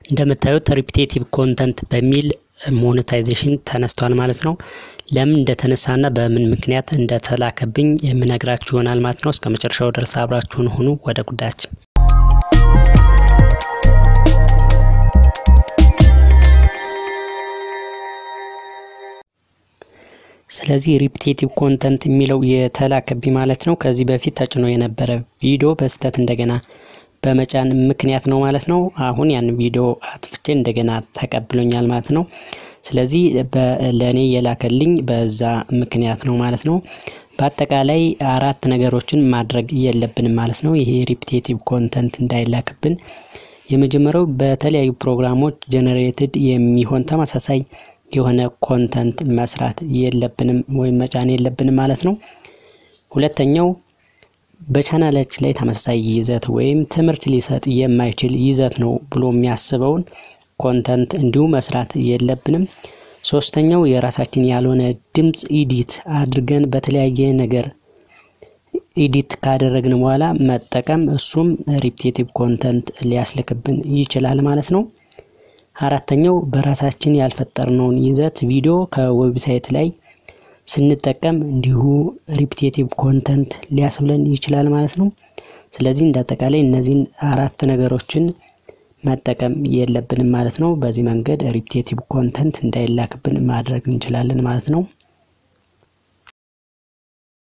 እንደምታዩት ሪፒቴቲቭ ኮንተንት በሚል ሞኔታይዜሽን ተነስቷል ማለት ነው። ለምን እንደተነሳና በምን ምክንያት እንደተላከብኝ የምነግራችሁ ይሆናል ማለት ነው። እስከ መጨረሻው ድረስ አብራችሁን ሁኑ። ወደ ጉዳያችን ስለዚህ ሪፒቴቲቭ ኮንተንት የሚለው የተላከብኝ ማለት ነው። ከዚህ በፊት ተጭኖ የነበረ ቪዲዮ በስህተት እንደገና በመጫን ምክንያት ነው ማለት ነው። አሁን ያን ቪዲዮ አጥፍቼ እንደገና ተቀብሎኛል ማለት ነው። ስለዚህ ለእኔ የላከልኝ በዛ ምክንያት ነው ማለት ነው። በአጠቃላይ አራት ነገሮችን ማድረግ የለብንም ማለት ነው። ይሄ ሪፒቴቲቭ ኮንተንት እንዳይላክብን የመጀመሪያው በተለያዩ ፕሮግራሞች ጀነሬትድ የሚሆን ተመሳሳይ የሆነ ኮንተንት መስራት የለብንም ወይም መጫን የለብንም ማለት ነው። ሁለተኛው በቻናላችን ላይ ተመሳሳይ ይዘት ወይም ትምህርት ሊሰጥ የማይችል ይዘት ነው ብሎ የሚያስበውን ኮንተንት እንዲሁ መስራት የለብንም። ሶስተኛው የራሳችን ያልሆነ ድምፅ ኢዲት አድርገን በተለያየ ነገር ኢዲት ካደረግን በኋላ መጠቀም እሱም ሪፒቴቲቭ ኮንተንት ሊያስልክብን ይችላል ማለት ነው። አራተኛው በራሳችን ያልፈጠርነውን ይዘት ቪዲዮ ከዌብሳይት ላይ ስንጠቀም እንዲሁ ሪፒቴቲቭ ኮንተንት ሊያስብለን ይችላል ማለት ነው። ስለዚህ እንደ አጠቃላይ እነዚህን አራት ነገሮችን መጠቀም የለብንም ማለት ነው። በዚህ መንገድ ሪፒቴቲቭ ኮንተንት እንዳይላክብን ማድረግ እንችላለን ማለት ነው።